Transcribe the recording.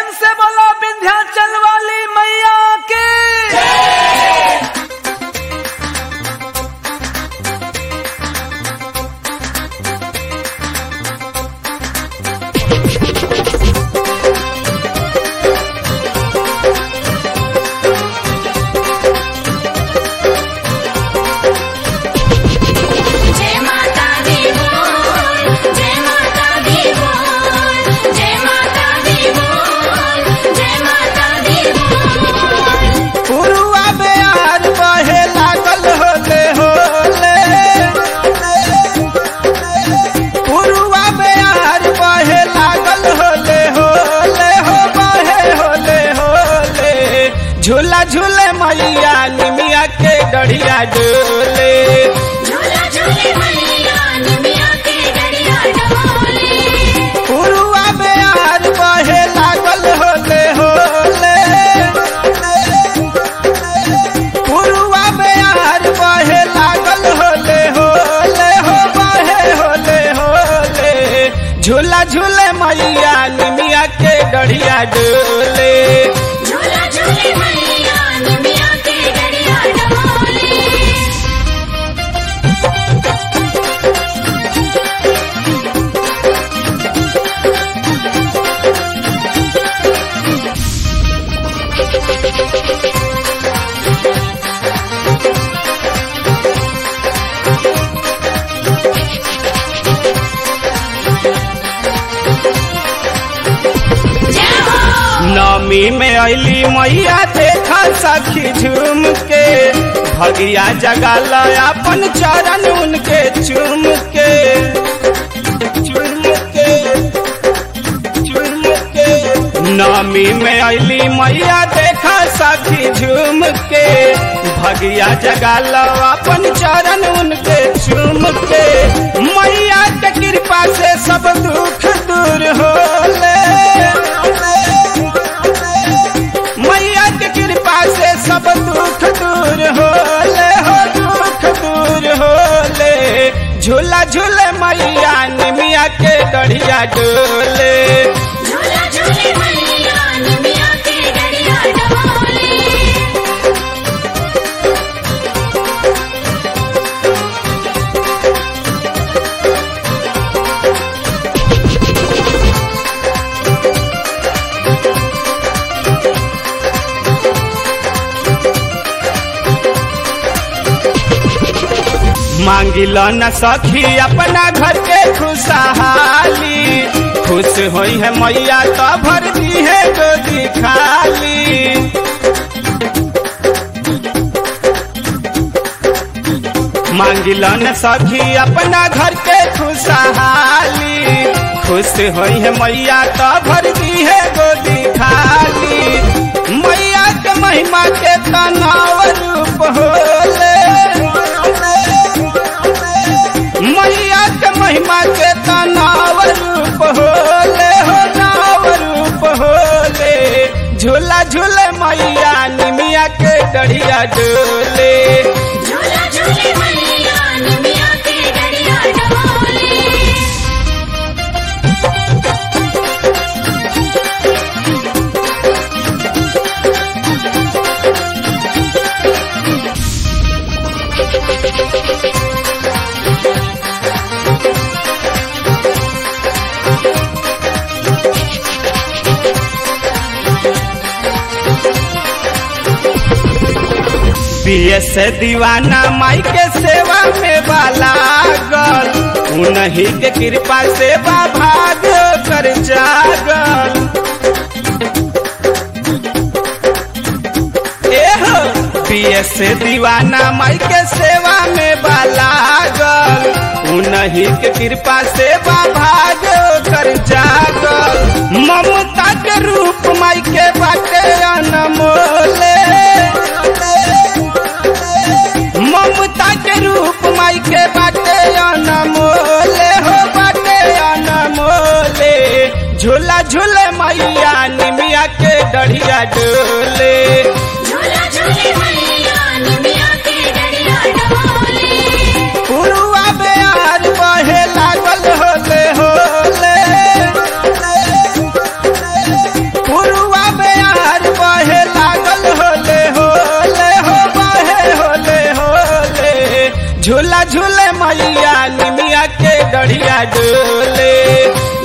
से बोलो विंध्याचल वाली मैया के जय माता दी बोल जय माता दी बोल जय माता दी बोल जय माता दी बोल पुरुआ बेयार बहे लागल होले होले पुरुआ बेयार बहे लागल होले होले हो बहे होले होले झूला झूले मैया निमिया के डढ़िया डोले झूला झूले मैया निमिया के डरिया डोले पुरुआ बेयार बहे लागल होले होले पुरुआ बेयार बहे लागल होले होले हो बहे होले होले झूला झूले मैया निमिया के डढ़िया डोले झूला झूले मैया निमिया के डरिया डोले जय हो नमी में अली मैया देखा सखी झूम के भगिया जगा अपन चरण उनके चूम के चूम के चूम के नमी में अली मैया देखा सखी झूम के भगिया जगा अपन चरण उनके चूम के मैया के कृपा से सब दुख दूर होले मैया के कृपा से सब दुख दूर होले हो दुख दूर होले झूला झूले मैया निमिया के गढ़िया डोले झूला झूले मैया निमिया के डरिया डोले मांगिल न सखी अपना घर के खुशहाली खुश होई है मैया तो भर दी है गोदी खाली मांगिल न सखी अपना घर के खुशहाली खुश होई है मैया तो भर दी है गोदी खाली मैया के महिमा के तनाव रूप होले मैया के महिमा के तनाव रूप होले हो नाव रूप होले झूला झूले मैया निमिया के डढ़िया डोले झूला झूले मैया निमिया के डरिया डोले बीएस दीवाना माई के सेवा में वाला गल उन्हीं के कृपा से बा भाग कर जागल एहो बीएस दीवाना माई के सेवा में वाला गल उन्हीं के कृपा से बा भाग कर जागल ममता के रूप माई के बाटे अनमोले ममता के रूप माई के बाटे अनमोले हो बाटे अनमोले झूला झूले मैया निमिया के डढ़िया डोले झूला झूले मैया निमिया के डरिया डोले पुरुआ बेयार बहे लागल होले होले पुरुआ डरिया डोले